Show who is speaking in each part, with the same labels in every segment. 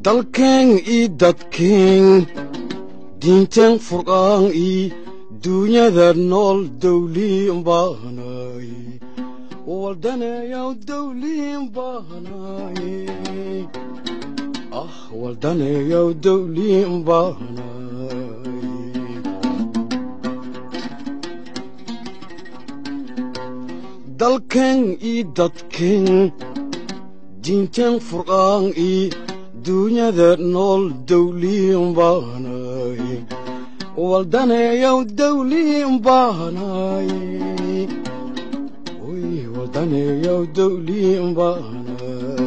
Speaker 1: dalkeen ii dadkeen diinteen furqaan ii duunyada nool dawliin baahnay waldaneeyaw dawliin baahnay ah waldaneeyaw dawliin baahnay dalkeen ii dadkeen diinteen furqaan ii duunyada nool dawliin baahnay waldaneeyaw dawliin baahnay oy waldaneeyaw dawliin baahnay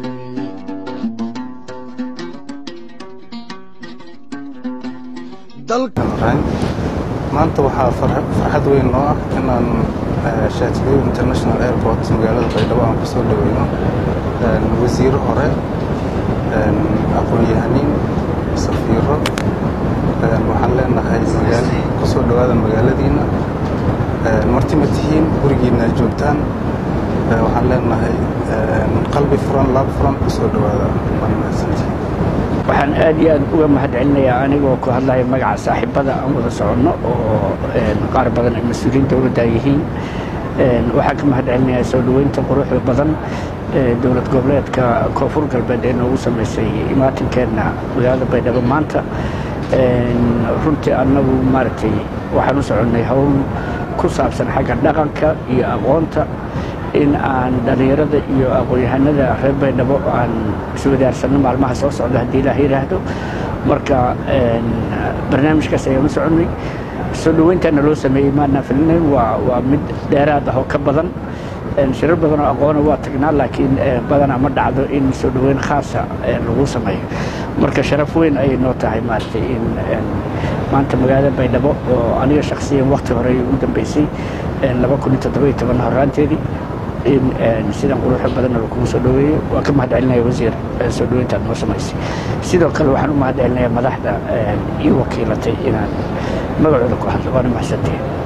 Speaker 2: maanta waxaa farxad weyn noo ah inaan shaatigoy international airport magaalada baydhabo aan ku soo dhaweyno wasiiro hore aqoon-yahaniin safiiro waxaan leenahay ku soo dhowaada magaaladiina marti ma tihiin gurigiina joogtaan waxaan leenahay qalbi furan laab furan ku soo dhowaada waan mahadsantihiin
Speaker 3: waxaan aad iyo aad uga mahad celinayaa anigoo ku hadlaya magaca saaxiibada aan wada soconno oo qaar badan ay mas-uuliyiin dowladda yihiin waxaan ka mahad celinayaa soo dhoweynta quruxda badan dowlad goboleedka koonfur galbeed ee noogu samaysay imaatinkeenna magaalada baydhabo maanta runtii annagu maaragtay waxaan u soconnay howl ku saabsan xagga dhaqanka iyo aqoonta in aan dhallinyarada iyo aqoon-yahanada reer baydhabo aan iswadaarsanno maalmaha soo socda haddii ilaah yidhaahdo marka barnaamijkaas ayaan u soconnay soo dhoweyntaana loo sameeyey maanaan filinayn waa waa mid dheeraad ah oo ka badan shirar badan oo aqoona waa tagnaa laakiin badanaa ma dhacdo in soo dhoweyn khaasa lagu sameeyo marka sharaf weyn ayay noo tahay maaragtay in maanta magaalada baydhabo oo aniga shakhsiyan wakti hore ugu dambeysay laba kun iyo toddoba-iyo toban horaanteedii in sidan quruxda badanna lakugu soo dhoweeyo waan ka mahad celinaya wasiir soo dhoweyntaad noo samaysay sidoo kale waxaan u mahad celinayaa madaxda ii wakiilatay inaan magacooda ku hadlo waana mahadsantihin